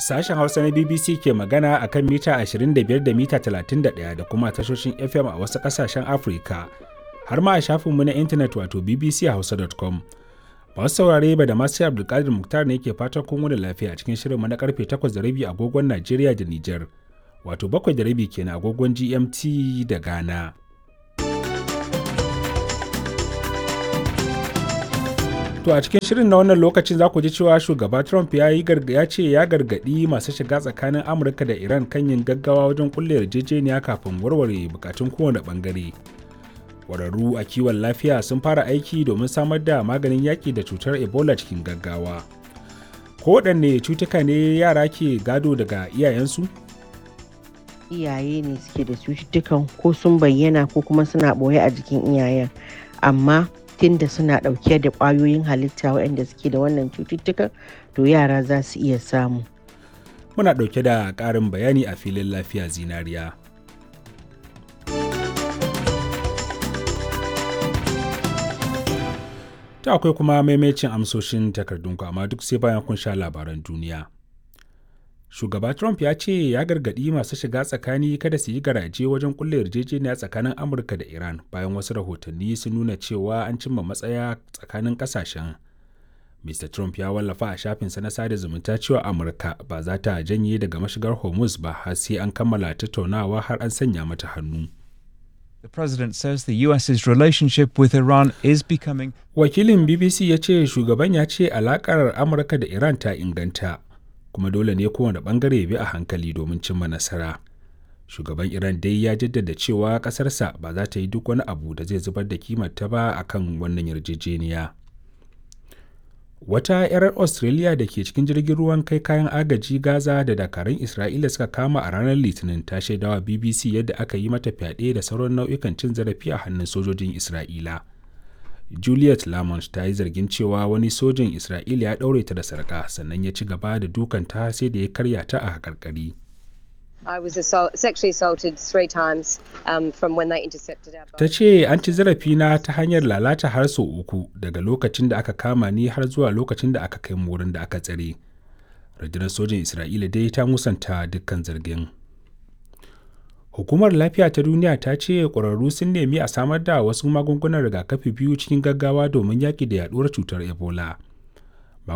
Sashen Hausa na BBC ke magana a kan mita 25 da mita 31 da kuma tashoshin FM a wasu ƙasashen Afirka, har ma a shafinmu na intanet wato bbchausa.com. Masu saurare ba da masu Abdulkadir Muktar ne ke fatan kun wani lafiya a cikin shirinmu na karfe 8:30 agogon Najeriya da Nijar, wato 7:30 kenan agogon GMT da Ghana. To a cikin shirin na wannan lokacin za ku ji cewa shugaba Trump ya yi ya ce ya gargaɗi masu shiga tsakanin Amurka da Iran kan yin gaggawa wajen kulle yarjejeniya kafin warware bukatun kowane bangare. Ƙwararru a kiwon lafiya sun fara aiki domin samar da maganin yaƙi da cutar Ebola cikin gaggawa. Kowaɗanne cutuka ne yara ke gado daga iyayensu? Iyaye ne suke da cututtukan ko sun bayyana ko kuma suna ɓoye a jikin iyayen. Amma da suna ɗauke da ƙwayoyin halitta waɗanda suke da wannan cututtukan to yara za su iya samu. Muna ɗauke da ƙarin bayani a filin lafiya zinariya. Ta akwai kuma maimacin amsoshin takardunku amma duk sai bayan kun sha labaran duniya. Shugaba Trump ya ce ya gargaɗi masu shiga tsakani kada su yi garaje wajen kulle yarjejeniya tsakanin Amurka da Iran bayan wasu rahotanni sun nuna cewa an cimma matsaya tsakanin ƙasashen. Mr. Trump ya wallafa a shafinsa na sada zumunta cewa Amurka ba za ta janye daga mashigar Hormuz ba har sai an kammala tattaunawa har an sanya mata hannu. The president says the US's relationship with Iran is becoming Wakilin BBC ya ce shugaban ya ce alakar Amurka da Iran ta inganta. kuma dole ne kowane bangare bi a hankali domin cimma nasara shugaban iran dai ya jaddada cewa kasarsa ba za ta yi duk wani abu da zai zubar da kimarta ba a kan wannan yarjejeniya wata 'yar australia da ke cikin jirgin ruwan kai kayan agaji gaza da dakarun isra'ila suka kama a ranar litinin ta shaidawa bbc yadda aka yi mata fyaɗe da sauran nau'ikan cin zarafi a hannun sojojin isra'ila Juliet Lamont ta yi zargin cewa wani sojin Isra'ila ya ɗaure ta da sarƙa sannan ya ci gaba da dukanta sai da ya karya ta a haƙarƙari. I was assault, sexually assaulted three times um, from when they intercepted our boat. Ta ce an ci zarafina ta hanyar lalata har sau uku daga lokacin da aka kama ni har zuwa lokacin da aka kai mu wurin da aka tsare. Rundunar sojin Isra'ila dai ta musanta dukkan zargin. Hukumar Lafiya ta Duniya ta ce ƙwararru sun nemi a samar da wasu magungunan rigakafi biyu cikin gaggawa domin yaƙi da yaɗuwar cutar Ebola.